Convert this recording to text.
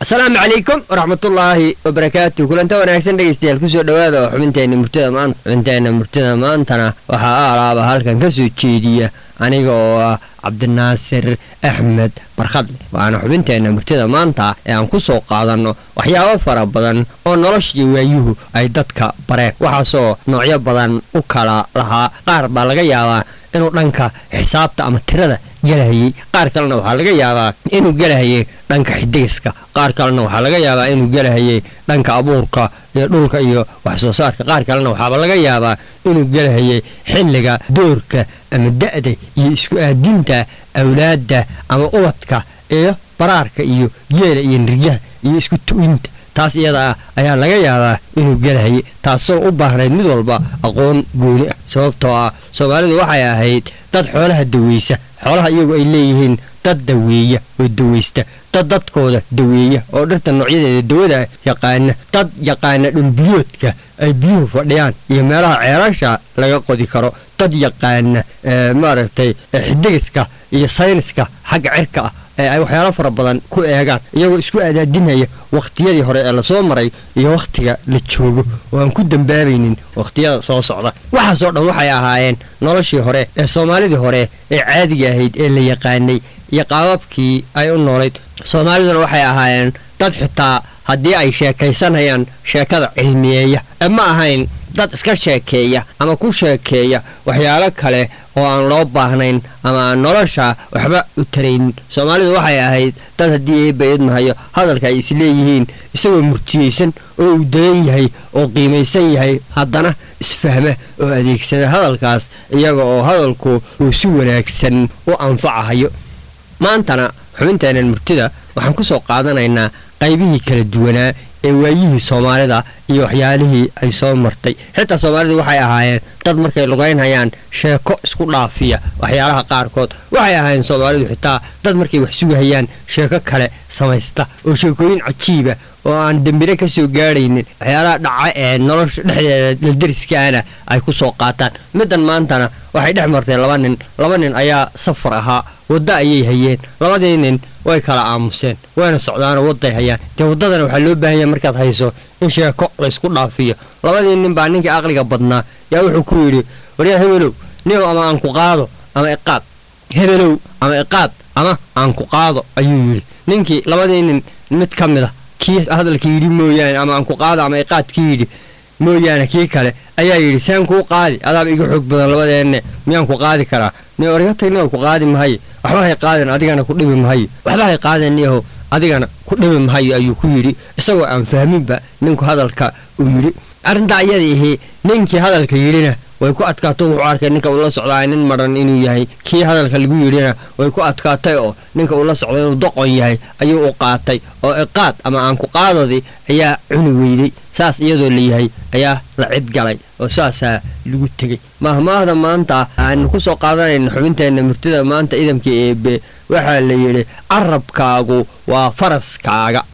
asalaamu calaykum waraxmatullaahi wabarakaatu kulanta wanaagsan dhegeystayaal kusoo dhowaada oo xubinteenna murtida maanta xubinteenna murtida maantana waxaa aalaaba halkan ka soo jeediya aniga oo ah cabdinaasir axmed barkhadle waana xubinteenna murtida maanta ee aan ku soo qaadanno waxyaabo fara badan oo noloshii waayuhu ay dadka bareen waxaasoo noocyo badan u kala lahaa qaar baa laga yaabaa inuu dhanka xisaabta ama tirada gelahayey qaar kalena waxaa laga yaabaa inuu gelahayay dhanka xidigiska qaar kalena waxaa laga yaabaa inuu gelahayay dhanka abuurka iyo dhulka iyo wax soo saarka qaar kalena waxaaba laga yaabaa inuu gelahayay xilliga doorka ama da'da iyo isku aadinta awlaadda ama ubadka iyo baraarka iyo geela iyo niryaha iyo isku tu'inta taas iyada ah ayaa laga yaabaa inuu gelahayay taasoo u baahnayd mid walba aqoon gooni ah sababtoo ah soomaalidu waxay ahayd dad xoolaha daweysa xoolaha iyagu ay leeyihiin dad daweeya oo daweysta dad dadkooda daweeya oo dhirta noocyadeeda dawada yaqaana dad yaqaana dhulbiyoodka ay biyuhu fadhiyaan iyo meelaha ceelasha laga qodi karo dad yaqaana maaragtay xidigiska iyo sayniska xagga cirka ah ee ay waxyaalo fara badan ku eegaan iyagoo isku adaadinaya wakhtiyadii hore ee lasoo maray iyo wakhtiga la joogo oo aan ku dambaabaynin wakhtiyada soo socda waxaasoo dhan waxay ahaayeen noloshii hore ee soomaalidii hore ee caadiga ahayd ee la yaqaanay iyo qaababkii ay u noolayd soomaaliduna waxay ahaayeen dad xitaa haddii ay sheekaysanayaan sheekada cilmiyeeya ee ma ahayn dad iska sheekeeya ama ku sheekeeya waxyaalo kale oo aan loo baahnayn ama aan nolosha waxba u taraynin soomaalidu waxay ahayd dad haddii eebayadmahayo hadalka ay isleeyihiin isagoo murtiyeysan oo uu dayan yahay oo qiimaysan yahay haddana isfahma oo adeegsada hadalkaas iyaga oo hadalku uu si wanaagsan u anfacahayo maantana xubinteennan murtida waxaan ku soo qaadanaynaa qaybihii kala duwanaa ee waayihii soomaalida iyo waxyaalihii ay soo martay xitaa soomaalidu waxay ahaayeen dad markay lugaynhayaan sheeko isku dhaafiya waxyaalaha qaarkood waxay ahaayeen soomaalidu xitaa dad markay wax sugahayaan sheeko kale samaysta oo sheekooyin cajiiba oo aan dembire ka soo gaadhaynin waxyaalaha dhaca ee nolosha dhexdeeda ladariskaana ay ku soo qaataan middan maantana waxay dhex martay laba nin laba nin ayaa safar ahaa waddo ayay hayeen labadii nin way kala aamuseen wayna socdaanoo wadday hayaan dee waddadana waxaa loo baahanya markaad hayso in sheeko laysku dhaafiyo labadii nin baa ninkii aqliga badnaa yaa wuxuu ku yidhi waryaa hebelow ninow ama aan ku qaado ama iqaad hebelow ama iqaad ama aan ku qaado ayuu yidhi ninkii labadii nin mid ka mid a kii hadalka yidhi mooyaane ama aan ku qaado ama iqaadkii yidhi mooyaane kii kale ayaa yidhi saan kuu qaadi adaaba iga xoog badan labadeenne miyaan ku qaadi karaa ni orga tagnioo ku qaadi mahaye waxba hay qaadeen adigana ku dhibi mahayo waxba hay qaadeen niyahow adigana ku dhibi mahayo ayuu ku yidhi isagoo aan fahminba ninku hadalka uu yidhi arrintaa iyadiihi ninkii hadalka yidhina way ku adkaato wuxuu arkay ninka uu la socdaa nin maran inuu yahay kii hadalka lagu yidhina way ku adkaatay oo ninka uu la socda inuu doqon yahay ayuu u qaatay oo iqaad ama aan ku qaadadii ayaa cuni weyday saas iyadoo la yahay ayaa la cid galay oo saasaa lagu tegey mahmaahda maanta aanu ku soo qaadanayna xubinteenna murtida maanta idamka eebe waxaa la yidhi carabkaagu waa faraskaaga